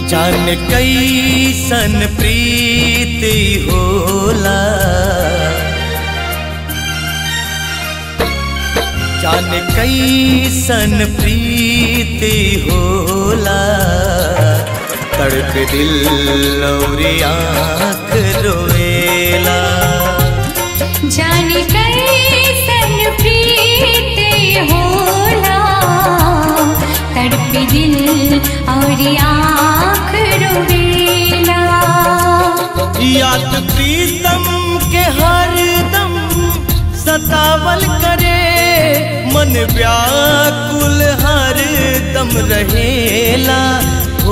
जान कैसन प्रीति होला जान कैसन प्रीति होला तड़प दिल और आँख रोएला जाने कैसन प्रीत होला तड़प दिल और आँख रोवेला याद प्रीतम के हरदम सतावल करे मन व्याकुल हरदम रहेला हो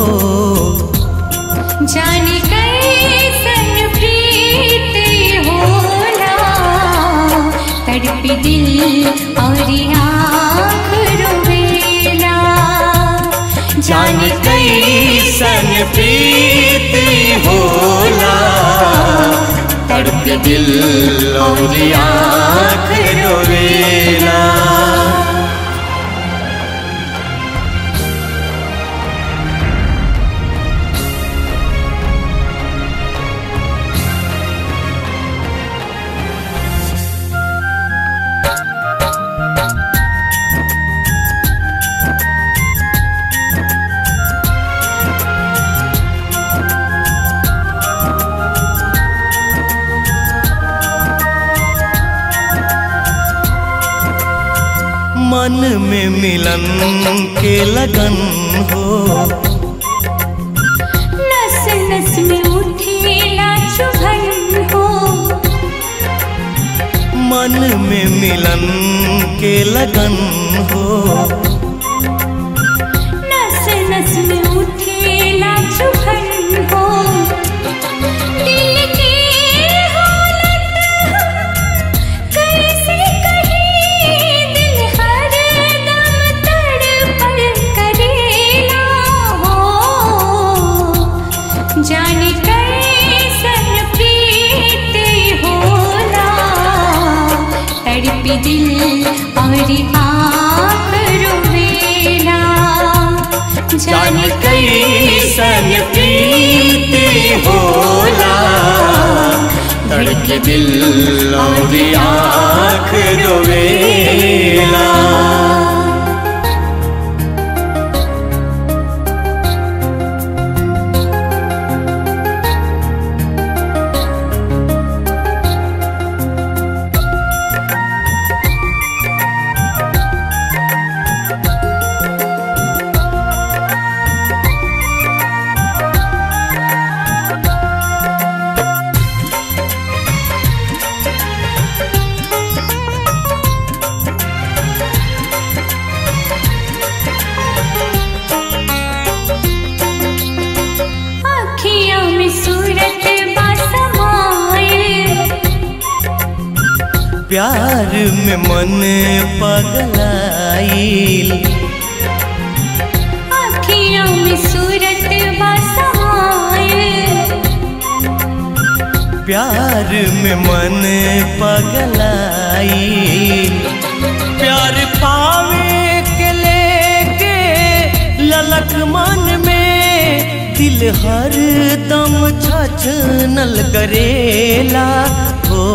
जाने कैसन प्रीत होला तड़प दिल और आँख रोवेला जान कैसन प्रीति होला तड़प दिल और आँख रोवेला मन में मिलन के लगन हो नस नस में उठेला चुभन हो मन में मिलन के लगन हो नस नस में उठेला चुभन हो दिल की हालत कैसे कहीं दिल हर दम तड़पल करेला हो जाने कैसन प्रीत होला तड़प दिल और आँख रोवेला जान कैसन प्रीति होला तड़क दिल और आँख रोवेला अखियों में सूरत बसमाए प्यार में मन पगलाइल अखियों में सूरत बसमाए प्यार में मन पगलाइल प्यार पावे के लेके ललक मन में दिल हर दम छछनल करेला हो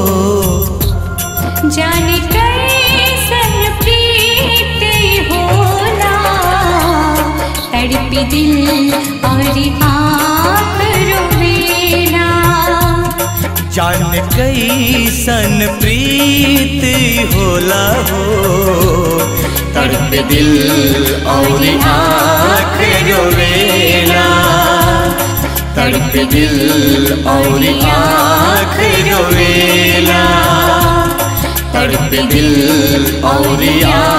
जाने कैसन प्रीत होला तड़प दिल और आँख रोवेला जान कैसन प्रीत होला हो तड़प दिल और आँख रोवेला तड़प दिल और आँख रोवेला तड़प दिल और आँख